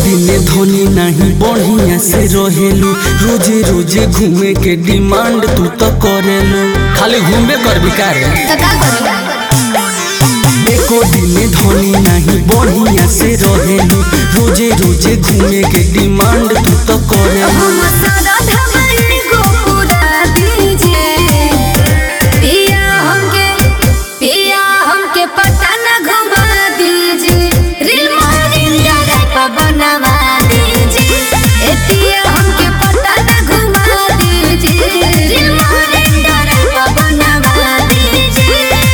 दिने धनी नहीं बढ़िया से रहेलू रोजे रोजे घूमे के डिमांड तू तो करेलू खाली घूमे कर बिकार तो का करी एको दिने धनी नहीं बढ़िया से रहेलू रोजे रोजे घूमे के डिमांड तू तो करेलू हम सारा धमनी को पूरा दीजिए पिया हमके पिया हमके पटन घुमा दीजिए रील मोरिंग पर बनवा दीजिए ए पिया हमके पटन घुमा दीजिए रील मोरिंग पर बनवा दीजिए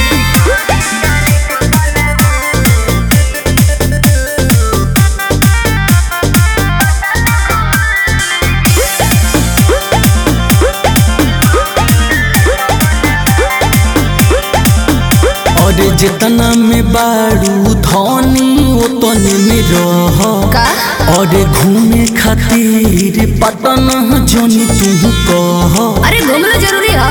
और जितना में बारू धनी उतने में रह का? और घूमे खातिर पटन जोनी तू कह अरे घूमना जरूरी है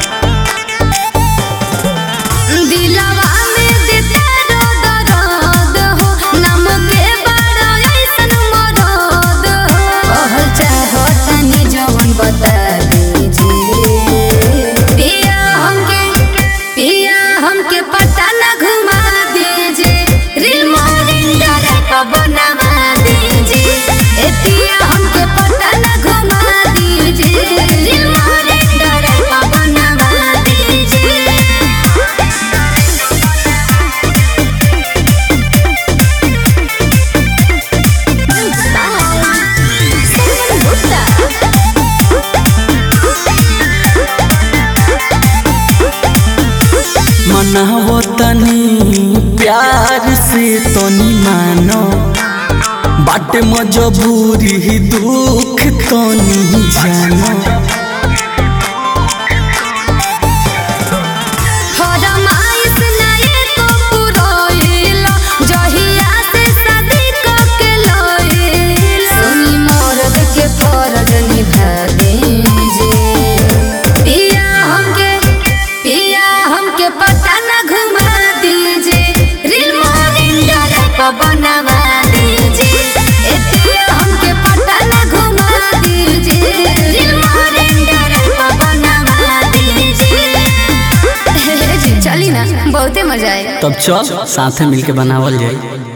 दिलवा में देते दर्द दर्द हो नम के बड़ा ऐसन मरद हो कहल चाहो तनी जवन बता दीजिए पिया हमके पिया हमके पता न घुमा दीजिए रील मोरिंग पर बनवा दीजिए ए पिया हमके पता न घुमा दीजिए रील मोरिंग पर बनवा दीजिए मनावो तनी प्यार से तनी मानो बाटे मजबूरी दुख तनी जानो फरमाइश नाये को पुरोइला, जहिया से शादी कके लइला। सुनी मर्द के फर्ज निभा दीजिए। पिया हमके पिया हमके पता न घुमा दीजिए रील मोरिंग पर बनवा दीजिए ए पिया हमके पता न घुमा दीजिए रील मोरिंग पर बनवा दीजिए चली ना बहुते मजा आएगा तब चल साथे मिलके बनावल जाई